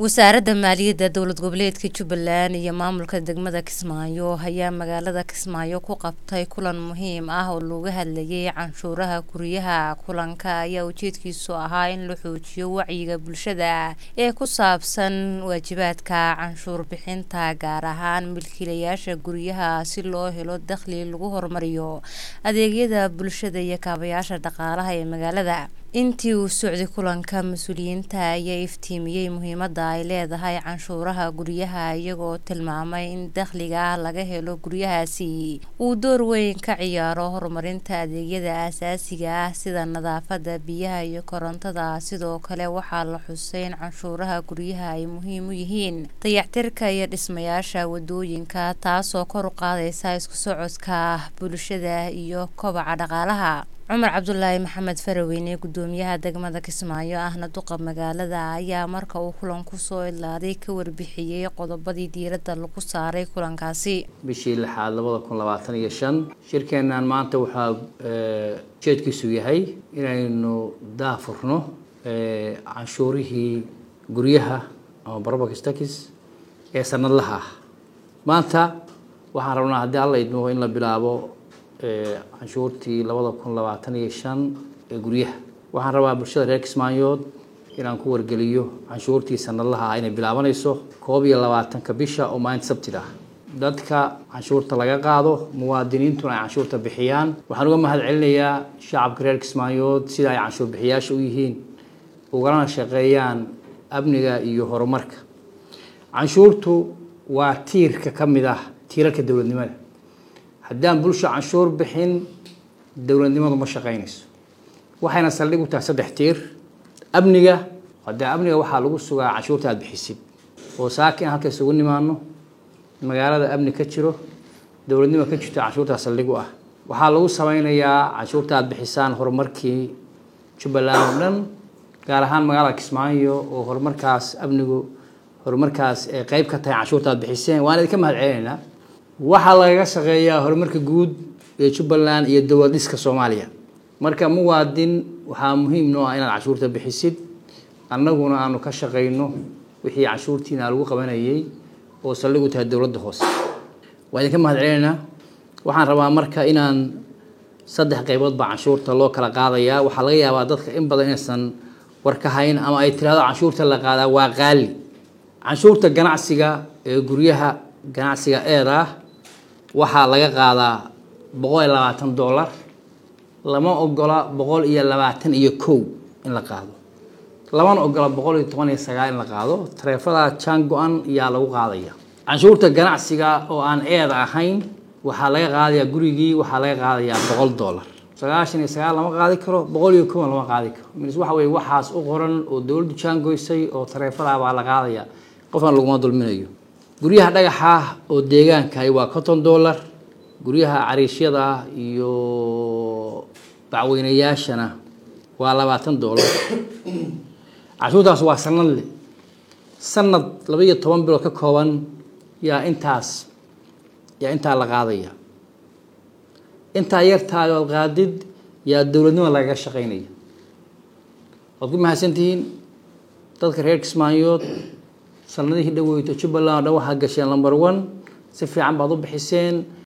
wasaaradda maaliyadda dowlad goboleedka jubbaland iyo maamulka degmada kismaayo ayaa magaalada kismaayo ku qabtay kulan muhiim ah oo looga hadlayay canshuuraha guryaha kulanka ayaa ujeedkiisu ahaa in la xoojiyo wacyiga bulshada ee ku saabsan waajibaadka canshuur bixinta gaar ahaan milkiilayaasha guryaha si loo helo dakhli lagu horumariyo adeegyada bulshada iyo kaabayaasha dhaqaalaha ee magaalada intii uu socday kulanka mas-uuliyiinta ayaa iftiimiyey muhiimada ay leedahay canshuuraha guryaha iyagoo tilmaamay in dakhliga laga helo guryahaasi uu door weyn ka ciyaaro horumarinta adeegyada aasaasiga ah sida nadaafada biyaha iyo korontada sidoo kale waxaa la xusay in canshuuraha guryaha ay muhiim u yihiin dayactirka iyo dhismayaasha wadooyinka taasoo kor u qaadaysa isku socodka bulshada iyo kobaca dhaqaalaha cumar cabdulaahi maxamed faraweyne gudoomiyaha degmada kismaayo ahna duqa magaalada ayaa marka uu kulan kusoo idlaaday ka warbixiyey qodobadii diiradda lagu saaray kulankaasi bishii lixaad labada kun labaatan iyo shan shirkeennan maanta waxaa ujeedkiisu yahay inaynu daafurno canshuurihii guryaha ama barobakistakis ee sanadlaha ah maanta waxaan rabnaa haddii alla idmo in la bilaabo canshuurtii labada kun labaatan iyo shan ee guryaha waxaan rabaa bulshada reer kismaayood inaan ku wargeliyo canshuurtii sanadlaha ah inay bilaabanayso koob iyo labaatanka bisha oo maalinta sabtida ah dadka canshuurta laga qaado muwaadiniintuna ay canshuurta bixiyaan waxaan uga mahad celinayaa shacabka reer kismaayood sida ay canshuur bixiyaasha u yihiin ugalana shaqeeyaan amniga iyo horumarka canshuurtu waa tiirka ka mid ah tiirarka dowladnimada haddaan bulsho canshuur bixin dowladnimadu ma shaqaynayso waxayna saldhig u tahay saddex tiir amniga hadee amniga waxaa lagu sugaa canshuurta aada bixisid oo saakin halka isugu nimaano magaalada amni ka jiro dowladnimo ka jirto canshuurtaa saldhig u ah waxaa lagu sameynayaa canshuurta aada bixisaan horumarkii jubbaland oo dhan gaar ahaan magaalada kismaayo oo horumarkaas amnigu horumarkaas ee qeyb ka tahay canshuurta aada bixiseen waan idinka mahad celinaynaa waxaa lagaga shaqeeyaa horumarka guud ee jubbaland iyo dowlad dhiska soomaaliya marka muwaadin waxaa muhiim noo ah inaad canshuurta bixisid annaguna aanu ka shaqayno wixii canshuurtiina lagu qabanayay oo saldhig u tahay dowladda hoose waa idinka mahad celinaynaa waxaan rabaa marka inaan saddex qaybood baa canshuurta loo kala qaadayaa waxaa laga yaabaa dadka in badan inaysan war ka hayn ama ay tiraahdo canshuurta la qaadaa waa qaali canshuurta ganacsiga ee guryaha ganacsiga eeda ah waxaa laga qaadaa boqol iyo labaatan dollar lama ogola boqol iyo labaatan iyo kow in la qaado lamana ogola boqol iyo toban iyo sagaal in la qaado tareefada jaan go-an yaa lagu qaadaya canshuurta ganacsiga oo aan eeda ahayn waxaa laga qaadayaa gurigii waxaa laga qaadayaa boqol dollar sagaashan iyo sagaal lama qaadi karo boqol iyo kowan lama qaadi karo mis waxa weye waxaas u qoran oo dowladdu jaan goysay oo tareefada baa la qaadaya qofna laguma dulminayo guryaha dhagaxa oo deegaankahi waa conton dollar guryaha cariishyada iyo bacweynayaashana waa labaatan dollar canshuurtaas waa sanadle sanad laba iyo toban bilood ka kooban yaa intaas yaa intaa la qaadaya intaa yartaayood qaadid yaa dowladnimo lagaga shaqeynaya waad ku mahadsantihiin dadka reer kismaayood sanadihii dhaweyto jubbaland oo dhan waxaa gasheen number one si fiican baad u bixiseen